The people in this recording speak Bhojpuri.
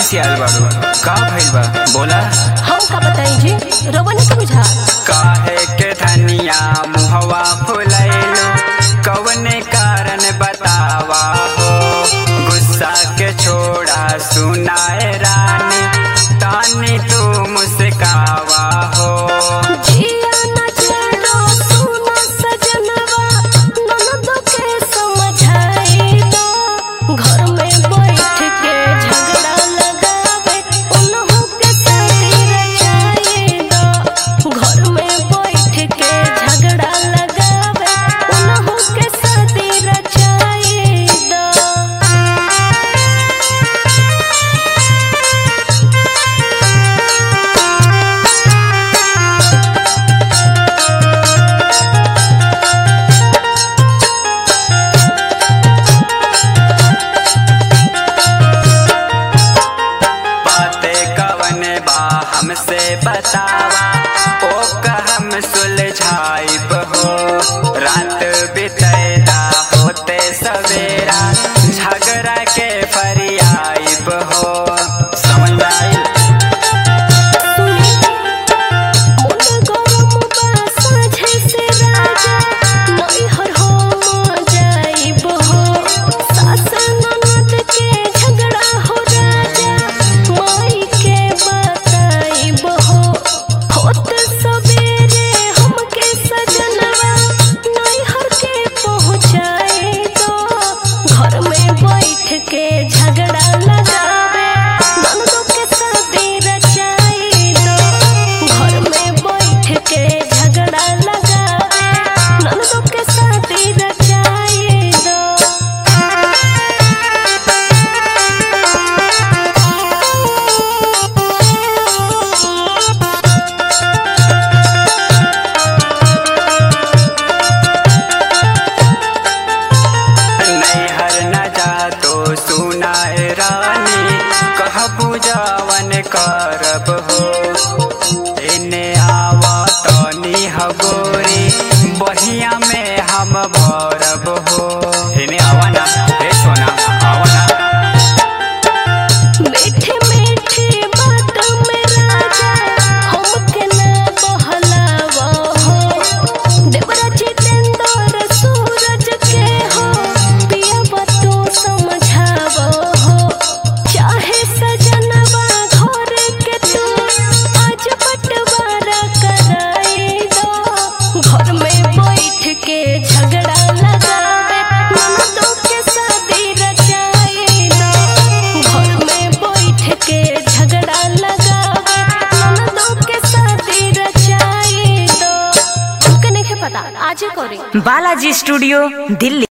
खिसियाल बाड़ू का भइल बा बोला हम का बताई जी रोवन के बुझा काहे के धनिया मुहवा फुलैलो कवने कारण बतावा हो गुस्सा के छोड़ा सुनाए रानी तानी तू मुस्कावा हो जिया न चलो सुना सजनवा ननद के समझाई दो घर में बैठ के झगड़ा लगावे उन्हों के साथी रचाई दो घर में बैठ के झगड़ा लगावे उन्हों के साथी रचाई दो बातें कवन बा हमसे बतावा ओ हम सुलझाइब हो रात बितैला होते सवेरा झगड़ा के फरियाइब हो समझ में आइल? मन गरम बा साझे से राजा नैहर हम जाइब हो सास ननद के झगड़ा हो राजा माई के बताइब हो होत सवेरे हमके सजनवा नैहर के पहुँचाए दो घर में बैठ के झगड़ा लगावे ननदों के शादी रचाई दो घर में बैठ के झगड़ा लगावे ननदों के शादी रचाई दो नैहर न जा तो सुनाए रानी कह पूजावन करब हो इने आवा तनी हगोरी बहिया में हम भरब हो इने आवा ना हे सोना आवा ना मीठे मीठे बात में राजा हमके ना बहलावा हो देवरा जितेंद्र सूरज के हो पिया तू समझावा हो चाहे सजनवा घर के तू आज बंटवारा कराई दो घर में बैठ के झगड़ा लगावे ननदों के शादी रचाई दो घर में बैठ के झगड़ा लगावे ननदों के शादी रचाई दो हमके नहीं पता आजे करी बालाजी स्टूडियो दिल्ली